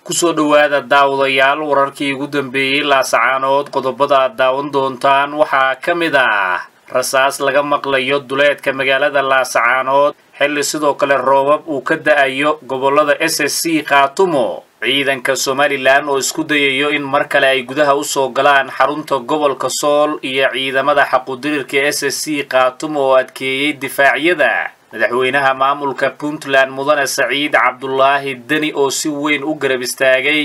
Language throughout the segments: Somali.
kusoo dhowaada daawadayaal wararkii ugu dambeeyey laasacaanood qodobada aad daawan doontaan waxaa ka mid ah rasaas laga maqlayo duleedka magaalada laasacaanood xilli sidoo kale roobab uu ka da-ayo gobollada s s c khaatumo ciidanka somalilan oo isku dayayo in mar kale ay gudaha usoo galaan xarunta gobolka sool iyo ciidamada xaqudirirka s s c khaatumo oo adkeeyey difaacyada madaxweynaha maamulka puntland mudane saciid cabdulaahi deni oo si weyn u garab istaagay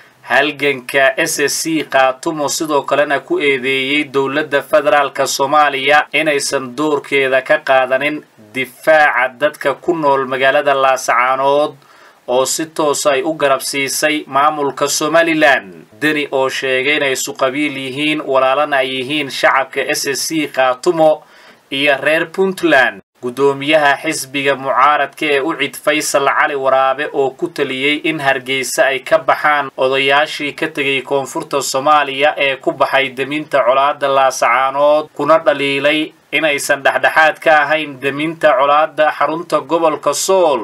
halganka s s c khaatumo sidoo kalena ku eedeeyey dowladda federaalka soomaaliya inaysan doorkeeda ka qaadanin difaaca dadka ku nool magaalada laasacaanood oo si toos ay u garab siisay maamulka somalilan deni oo sheegay inay suqabiil yihiin walaalana ay yihiin shacabka s s c khaatumo iyo reer puntland guddoomiyaha xisbiga mucaaradka ee u cid faysal cali waraabe oo ku taliyey in hargeysa ay ka baxaan odayaashii ka tegay koonfurta soomaaliya ee ku baxay deminta colaadda laasacaanood kuna dhaliilay inaysan dhexdhexaad ka ahayn deminta colaadda xarunta gobolka sool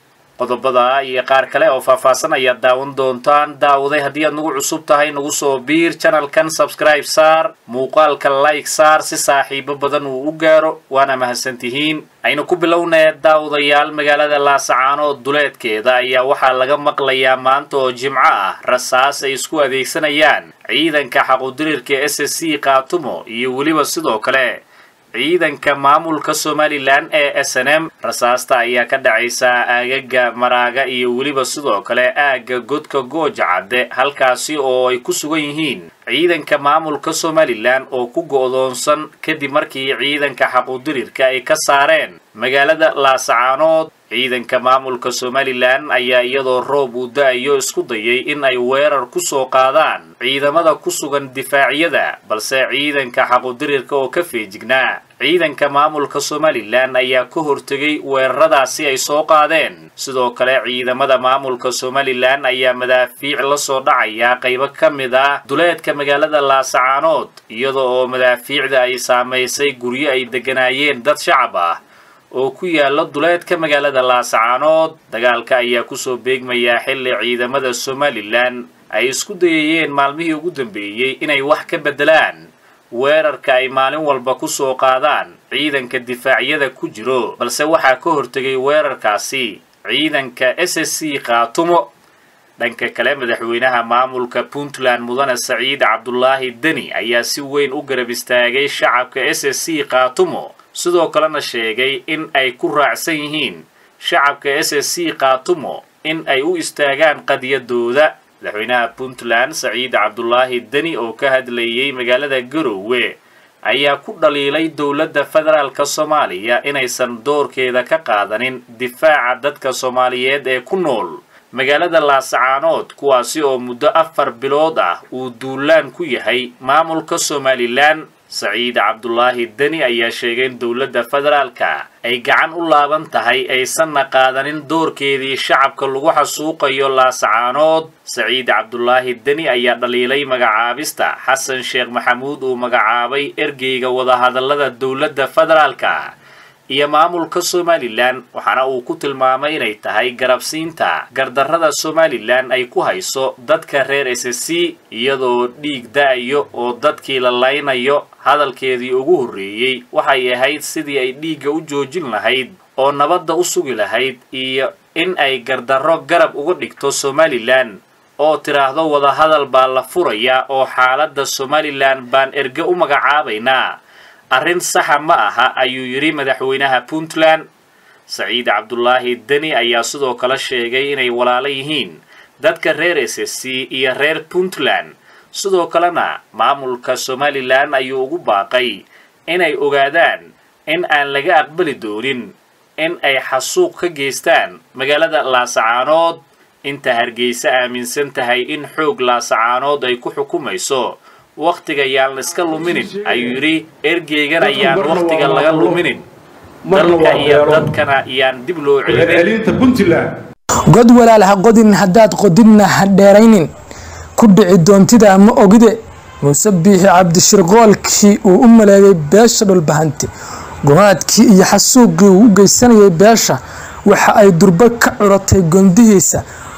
qodobada iyo qaar kale oo faahfaahsan ayaad daawan doontaan daawaday haddii aad nagu cusub tahay nagu soo biir janalkan sabscribe saar muuqaalka like saar si saaxiibo badan uu u gaaro waana mahadsantihiin aynu ku bilownee daawadayaal magaalada laasacaanood duleedkeeda ayaa waxaa laga maqlayaa maanta oo jimco ah rasaas ay isku adeegsanayaan ciidanka xaqudirirka s s c khaatumo iyo weliba sidoo kale ciidanka maamulka somalilan ee s n m rasaasta ayaa ka dhacaysa aagaga maraaga iyo weliba sidoo kale aagga godka gooja cadde halkaasi oo ay ku sugan yihiin ciidanka maamulka somalilan oo ku go'doonsan kadib markii ciidanka xaqudirirka ay ka saareen magaalada laasacaanood ciidanka maamulka somalilan ayaa iyadoo roob uu da-ayo isku dayay in ay weerar ku soo qaadaan ciidamada ku sugan difaacyada balse ciidanka xaqudirirka oo ka feejignaa ciidanka maamulka somalilan ayaa ka hortegay weeraradaasi ay soo qaadeen sidoo kale ciidamada maamulka somalilan ayaa madaafiic la soo dhacaya qaybo ka mid ah duleedka magaalada laasacaanood iyada oo madaafiicda ay saamaysay guryo ay degganaayeen dad shacab ah oo ku yaala duleedka magaalada laasacaanood dagaalka ayaa kusoo beegmayaa xilli ciidamada somalilan ay isku dayayeen maalmihii ugu dambeeyey inay wax ka beddelaan weerarka ay maalin walba ku soo qaadaan ciidanka difaacyada ku jiro balse waxaa ka hortegay weerarkaasi ciidanka s s c khaatumo dhanka kale madaxweynaha maamulka puntland mudane saciid cabdulaahi deni ayaa si weyn u garab istaagay shacabka s s c khaatumo sidoo kalena sheegay in ay ku raacsan yihiin shacabka s s c khaatumo in ay u istaagaan qadiyadooda madaxweynaha puntland saciid cabdulaahi deni oo ka hadlayey magaalada garoowe ayaa ku dhaliilay dowladda federaalka soomaaliya inaysan doorkeeda ka qaadanin difaaca dadka soomaaliyeed ee ku nool magaalada laasacaanood kuwaasi oo muddo afar bilood ah uu duulaan ku yahay maamulka somalilan saciid cabdulaahi deni ayaa sheegay in dowladda federaalka ay gacan u laaban tahay aysanna qaadanin doorkeedii shacabka lagu xasuuqayo laasacaanood saciid cabdulaahi deni ayaa dhaliilay magacaabista xasan sheekh maxamuud uu magacaabay ergeyga wadahadallada dowladda federaalka iyo maamulka somalilan waxaana uu ku tilmaamay inay tahay garabsiinta gardarrada somalilan ay ku hayso dadka reer s s c iyadoo dhiig da-ayo oo dadkii la laynayo hadalkeedii ugu horreeyey waxay ahayd sidii ay dhiigga u joojin lahayd oo nabadda u sugi lahayd iyo in ay gardarro garab uga dhigto somalilan oo tiraahdo wadahadal baa la furayaa oo xaaladda somalilan baan erge u magacaabaynaa arrin saxa ma aha ayuu yidhi madaxweynaha puntland saciid cabdulaahi deni ayaa sidoo kale sheegay inay walaalo yihiin dadka reer s s c iyo reer puntland sidoo kalena maamulka somalilan ayuu ugu baaqay inay ogaadaan in aan laga aqbali doonin in ay xasuuq ka geystaan magaalada laasacaanood inta hargeysa aaminsan tahay in xoog laasacaanood ay ku xukumayso wakhtiga yaan la iska luminin ayuu yidhi ergeygan ayaan wakhtiga laga luminin dalka iyo dadkana yaan dib loo celinin god walaal ha qodin haddaad qodinna ha dheeraynin ku dhici doontida ma ogide muuse biixi cabdishirqoolkii uu u maleegay beesha dhulbahanti gumaadkii iyo xasuuqii uu u geysanayay beesha waxa ay durbo ka curatay gondihiisa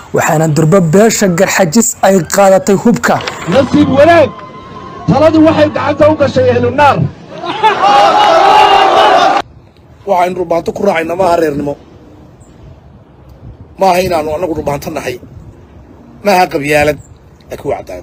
waxaana durbo beesha garxajis ay qaadatay hubka nasiib wanaag taladii waxay gacanta u gashay ehlunaar waxaynu dhulbaanto ku raacayna maaha reernimo maaha inaannu annagu dhulbaanto nahay maaha qabyaalad laakiin waa cadaalad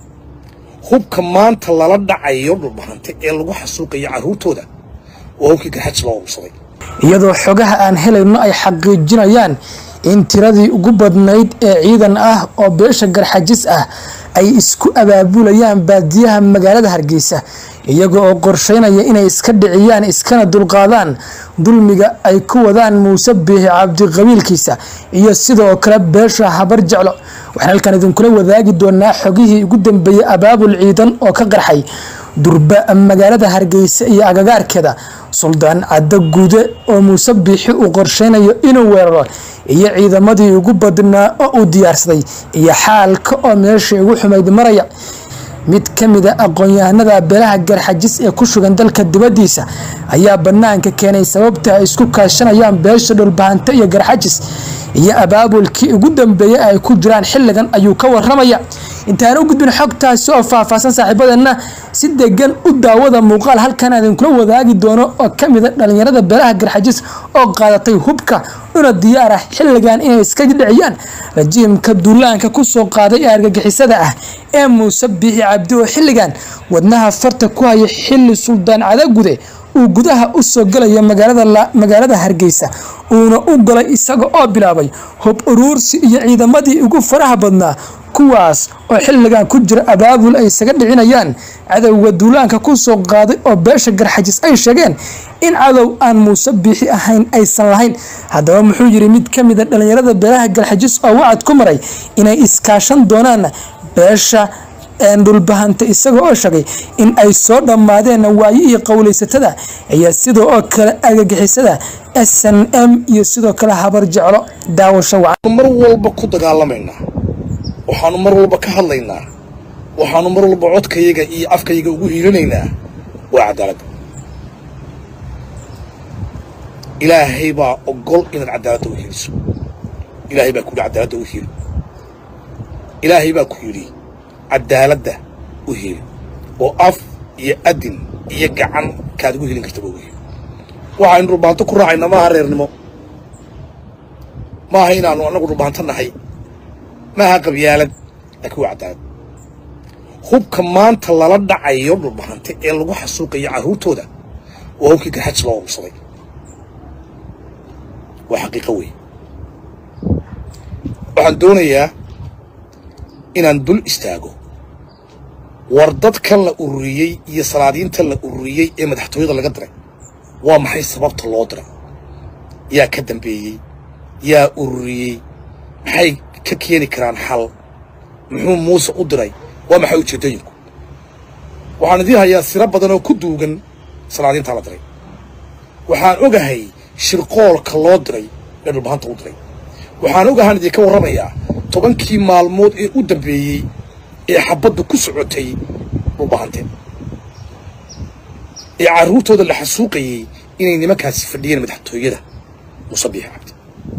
hubka maanta lala dhacayo dhulbaante ee lagu xasuuqayo carruurtooda waa hubkii garxaj loo urursaday iyadoo xogaha aan helayno ay xaqiijinayaan in tiradii ugu badnayd ee ciidan ah oo beesha garxajis ah ay isku abaabulayaan baadiyaha magaalada hargeysa iyaga oo qorsheynaya inay iska dhiciyaan iskana dulqaadaan dulmiga ay ku wadaan muuse biixi cabdiqabiilkiisa iyo sidoo kale beesha habar jeclo waxaan halkan idinkula wadaagi doonaa xogihii ugu dambeeyey abaabul ciidan oo ka qarxay durba magaalada hargeysa iyo agagaarkeeda suldaan caddo guude oo muuse biixi uu qorsheynayo inuu weeraro iyo ciidamadii ugu badnaa oo uu diyaarsaday iyo xaalka oo meeshai ugu xumayd maraya mid ka mid a aqoon-yahanada beelaha garxajis ee ku sugan dalka dibaddiisa ayaa bannaanka keenay sababta ay isku kaashanayaan beesha dhulbahante iyo garxajis iyo abaabulkii ugu dambeeyey ay ku jiraan xilligan ayuu ka waramaya intaan u gudbin xogtaasi oo faahfaahsan saaxiibadeenna si degan u daawada muuqaal halkan idinkula wadaagi doono oo ka mid a dhallinyarada beelaha garxajis oo qaadatay hubka una diyaar ah xilligan inay iska dhiciyaan rajiimka duulaanka ku soo qaaday ee argagixisada ah ee muuse biixi cabdi oo xilligan wadnaha farta ku haya xilli suldaan cadagude uu gudaha u soo galaya magaalada hargeysa uuna u galay isaga oo bilaabay hub uruursi iyo ciidamadii ugu faraha badnaa kuwaas oo xilligan ku jira abaabul ay isaga dhicinayaan cadowga duulaanka ku soo qaaday oo beesha garxajis ay sheegeen in cadow aan muuse biixi ahayn aysan lahayn haddaba muxuu yidhi mid ka mid a dhallinyarada beelaha garxajis oo wacad ku maray inay iskaashan doonaan beesha dhulbahanta isaga oo sheegay in ay soo dhammaadeen waayihii qowlaysatada iyo sidoo oo kale agagixisada s n m iyo sidoo kale habar jeclo daawasho wacan mar walba ku dagaalamaynaa waxaannu mar walba ka hadlaynaa waxaannu mar walba codkayaga iyo afkayaga ugu hiilinaynaa waa cadaaladda ilaahay baa ogol inaad cadaaladda u hiiliso ilaahay baa ku yidhi cadaaladda u hiili ilaahay baa ku yidhi cadaaladda u hiili oo af iyo adin iyo gacan kaad ugu hilin kartaba ugu hiili waxaynu dhulbaanto ku raacayna maaha reernimo maaha inaannu annagu dhulbaanto nahay maaha qabyaalad laakiin waa cadaalad hubka maanta lala dhacayo dhulbahante ee lagu xasuuqayo carruurtooda waa hubkii garxaj loo urursaday waa xaqiiqo weeye waxaan doonayaa inaan dul istaago war dadkan la ururiyey iyo salaadiinta la ururiyey ee madaxtooyada laga diray waa maxay sababta loo diray yaa ka dambeeyey yaa ururiyey maxay ka keeni karaan xal muxuu muuse u diray waa maxay ujeeddooyinku waxaan idiin hayaa siro badan oo ku duugan salaadiintaa la diray waxaan ogahay shirqoolka loo diray ee dhulbahanta u diray waxaan ogahaan idinka warramayaa tobankii maalmood ee u dambeeyey ee xabaddu ku socotay dhulbahante ee carruurtooda la xasuuqayey inay nimankaasi fadhiyeen madaxtooyada muuse biixi cabdi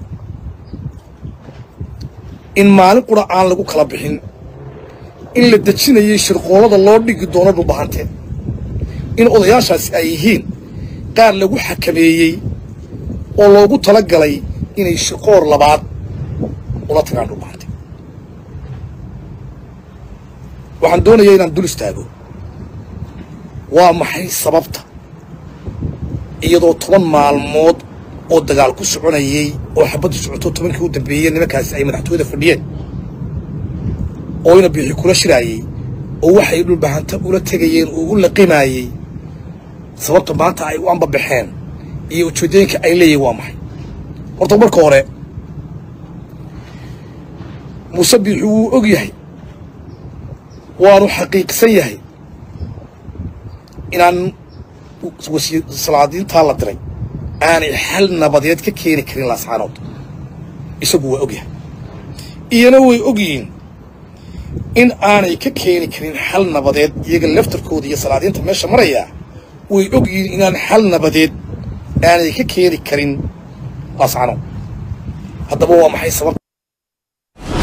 in maalin qura aan lagu kala bixin in la dejinayay shirqoolada loo dhigi doono dhulbahante in odayaashaasi ay yihiin qaar lagu xakameeyey oo loogu tala galay inay shirqoor labaad ula tagaan dhulbahante waxaan doonayaa inaan dul istaago waa maxay sababta iyadoo toban maalmood oo dagaal ku soconayey oo xabaddu socoto tobankii u dambeeyey nimankaasi ay madaxtooyada fadhiyeen oo ina biixi kula shiraayey oo waxay dhulbahanta ula tegayeen oo u laqimaayey sababta maanta ay u ambabaxeen iyo ujeeddooyinka ay leeyihin waa maxay horta marka hore muuse biixi wuu og yahay waanu xaqiiqsan yahay inaan salaadiintaa la diray aanay xal nabadeed ka keeni karin laascaanood isagu waa og yahay iyana way og yihiin in aanay ka keeni karin xal nabadeed iyaga laftarkooda iyo salaadiinta meesha marayaa way og yihiin inaan xal nabadeed aanay ka keeni karin laascaanood haddaba waa maxay sababta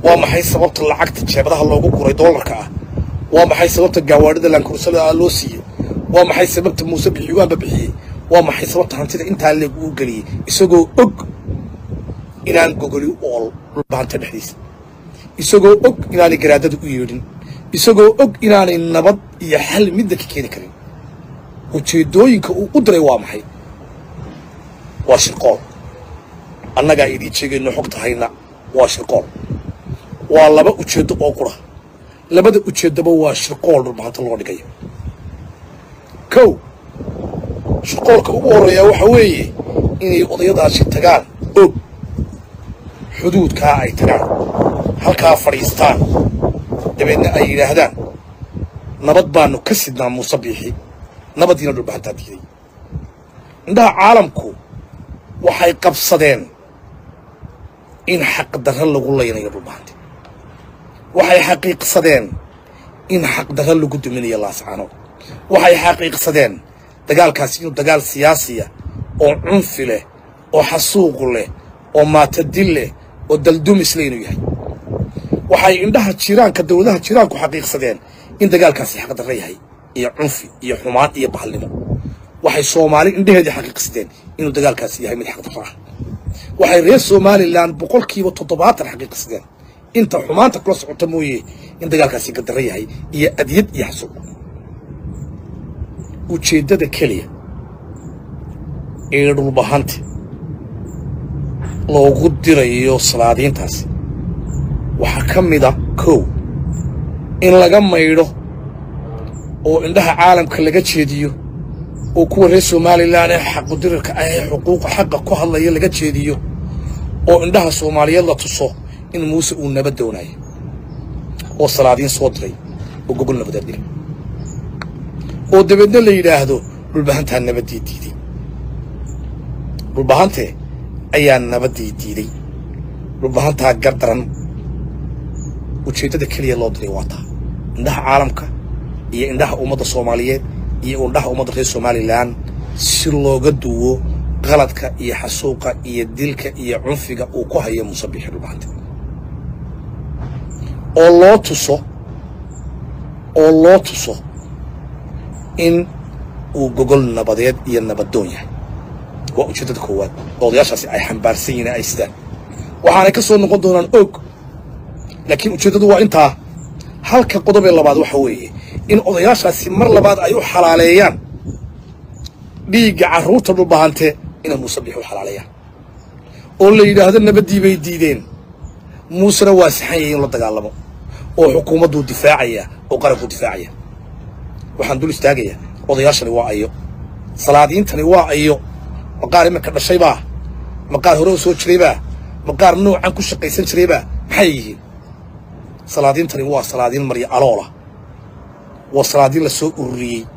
waa maxay sababta lacagta jeebadaha loogu guray doolarka ah waa maxay sababta gaawaadhida laankursada ah loo siiyey waa maxay sababta muuse bixiwaanba bixiyey waa maxay sababta hantida intaa leeg uu geliyey isagoo og inaan gogoli u ool dhulbahanta dhexdiisa isagoo og inaanay garaadada u yeedhin isagoo og inaanay nabad iyo xal midda ka keeni karin ujeeddooyinka uu u diray waa maxay waa shirqool annagaa idiin sheegayno xogta hayna waa shirqool waa laba ujeeddo oo qura labada ujeeddaba waa shirqool dhulbahanta loo dhigayo kow shirqoolka ugu horreeyaa waxa weeye inay odayadaasi tagaan og xuduudkaa ay tagaan halkaa fadhiistaan dabeedna ay yidhaahdaan nabad baanu ka sidnaa muuse biixi nabaddiina dhulbahantaa diiday indhaha caalamku waxay qabsadeen in xaqdarra lagu laynayo dhulbahante waxay xaqiiqsadeen in xaqdarra lagu duminayo laascaanood waxay xaqiiqsadeen dagaalkaasi inuu dagaal siyaasiya oo cunfi leh oo xasuuq leh oo maatadil leh oo daldumis leh inuu yahay waxay indhaha jiraanka dowladaha jiraanku xaqiiqsadeen in dagaalkaasi xaqdarra yahay iyo cunfi iyo xumaan iyo bahalnimo waxay soomaali indhaheedii xaqiiqsadeen inuu dagaalkaasi yahay mid xaqdarra ah waxay reer somalilan boqolkiiba toddobaatan xaqiiqsadeen inta xumaanta kula socota mooye in dagaalkaasi gadarra yahay iyo adyad iyo xasuuq ujeeddada keliya ee dhulbahanta loogu dirayo salaadiintaasi waxaa ka mida kow in laga maydho oo indhaha caalamka laga jeediyo oo kuwa reer somalilan ee xaqudirirka ah ee xuquuqa xaqa ku hadlaya laga jeediyo oo indhaha soomaaliyeed la tuso in muuse uu nabad doonayo oo salaadiin soo diray oo gogol nabadeed dhigay oo dabeedna la yidhaahdo dhulbahantaa nabaddii diiday dhulbahante ayaa nabaddii diiday dhulbahantaa gardaran ujeeddada keliya loo diray waa taa indhaha caalamka iyo indhaha ummadda soomaaliyeed iyo indhaha ummadda reer somalilan si looga duwo qaladka iyo xasuuqa iyo dilka iyo cunfiga uu ku hayo muuse biixi dhulbahante oo loo tuso oo loo tuso in uu gogol nabadeed iyo nabaddoon yahay waa ujeeddada koowaad oo odayaashaasi ay xambaarsan yihiin ay sidaan waxaanay ka soo noqon doonaan og laakiin ujeeddadu waa intaa halka qodobee labaad waxa weeye in odayaashaasi mar labaad ay u xalaaleeyaan dhiigga carruurta dhulbahante inay muuse biix u xalaaleeyaan oo la yidhaahdo nabaddii bay diideen muusena waa saxan yahay in la dagaalamo oo xukuumadduu difaacaya oo qarankuu difaacaya waxaan dul istaagayaa odayaashani waa ayo salaadiintani waa ayo maqaar iminka dhashaybaa maqaar hore u soo jiraybaa maqaar noocan ku shaqaysan jiraybaa maxay yihiin salaadiintani waa salaadiin marya aloola waa salaadiin la soo ururiyey